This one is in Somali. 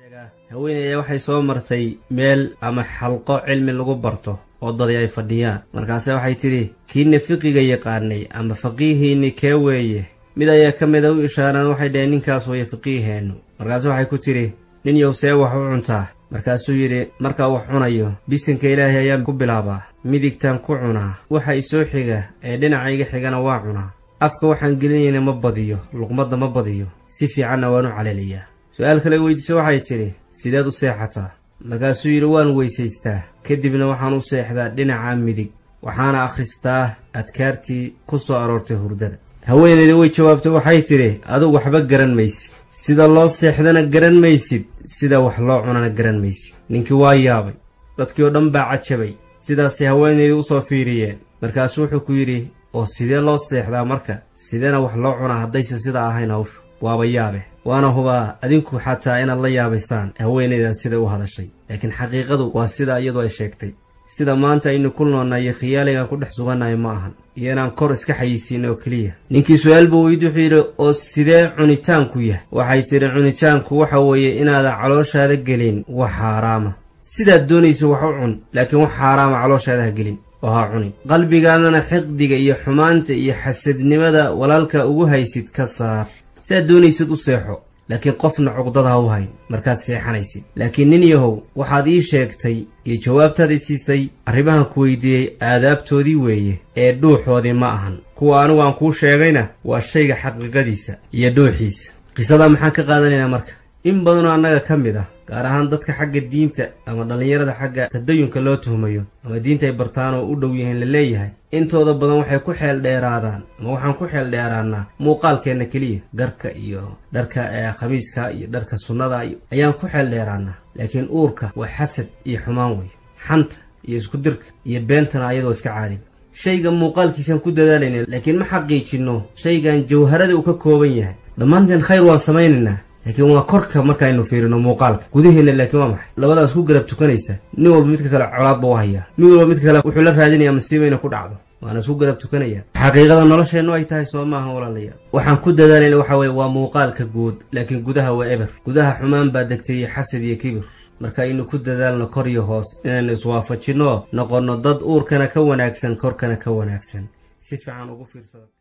haweeneyda waxay soo martay meel ama xalqo cilmi lagu barto oo dadi ay fadhiyaan markaase waxay tidhi kiina fiqiga yaqaanay ama faqiihiinni kee weeye mid ayaa ka mida u ishaaraan waxay dhaheen ninkaas waya faqiiheennu markaase waxay ku tidhi nin yow see wax u cuntaa markaasuu yidhi markaa wax cunayo bisinka ilaahay ayaan ku bilaabaa midigtaan ku cunaa waxa isoo xiga ee dhinacayga xigana waa cunaa afka waxaan gelinayna ma badiyo luqmadda ma badiyo si fiicanna waan u caleeliyaa su-aal kale weydiise waxay tidhi sideed u seexataa markaasuu yidhi waan weysaystaa kadibna waxaan u seexdaa dhinaca midig waxaana akhristaa adkaartii ku soo aroortay hurdada haweeneyda way jawaabtay waxay tidhi adugu waxba garan maysid sida loo seexdana garan maysid sida wax loo cunana garan maysid ninkii waa yaabay dadkii oo dhan baa cajabay sidaasay haweeneyda u soo fiiriyeen markaasuu wuxuu ku yidhi oo sidee loo seexdaa marka sideena wax loo cunaa haddaysan sidaa ahayn hawshu waaba yaabe waana hubaa adinku xataa inaad la yaabaysaan haweenaydan siday u hadashay laakiin xaqiiqadu waa sida iyadu ay sheegtay sida maanta aynu ku noolnay iyo khiyaaligaan ku dhex sugannahay ma ahan iyo inaan kor iska xayisiina oo keliya ninkii su-aal buu weydi wuxuu yidhi oo sidee cunitaanku yahay waxay tidhi cunitaanku waxa weeye inaadan calooshaada gelin wax xaaraama sidaad doonaysa wax u cun laakiin wax xaaraama calooshaada ha gelin oo ha cunin qalbigaadana xiqdiga iyo xumaanta iyo xasadnimada walaalka ugu haysid ka saar siaad doonaysid u seexo laakiin qofna cuqdada ha u hayn markaad seexanaysid laakiin nin yahow waxaad ii sheegtay iyo jawaabtaadii siisay arrimahan ku weydiiyey aadaabtoodii weeye ee dhuuxoodii ma ahan kuwa anigu aan kuu sheegayna waa shayga xaqiiqadiisa iyo dhuuxiisa qisadaa maxaan ka qaadanaynaa marka in badanoo annaga ka mid ah gaar ahaan dadka xagga diinta ama dhallinyarada xagga tadayunka loo tuhmayo ama diinta ay bartaan oo u dhow yihiin la leeyahay intooda badan waxay ku xeel dheeraadaan ama waxaan ku xeel dheeraannaa muuqaalkeenna keliya garka iyo dharka khamiiska iyo dharka sunnada ayaan ku xeel dheeraannaa laakiin uurka waa xasad iyo xumaan wey xanta iyo isku dirka iyo beentana ayadoo iska caadin shayga muuqaalkiisaan ku dadaalayna laakiin ma xaqiijinno shaygan jawharada uu ka kooban yahay dhammaanteen khayr waan samaynaynaa laakiin waa korka markaaynu fiirino muuqaalka gudaheenna laakiin waa maxay labadaas ku garab tukanaysa nin walba midka kale colaad buu u hayaa mid walba midka kale wuxuu la raadinayaa masiiba inay ku dhacdo waana isku garab tukanaya xaqiiqada nolosheennu ay tahay soo maaha walaalayaal waxaan ku dadaalayna waxa weye waa muuqaalka guud laakiin gudaha waa eber gudaha xumaan baa degtay iyo xasad iyo kibir marka aynu ku dadaalno kor iyo hoos inaynu iswaafajinno noqonno dad uurkana ka wanaagsan korkana ka wanaagsan si fiican ugu fiirsada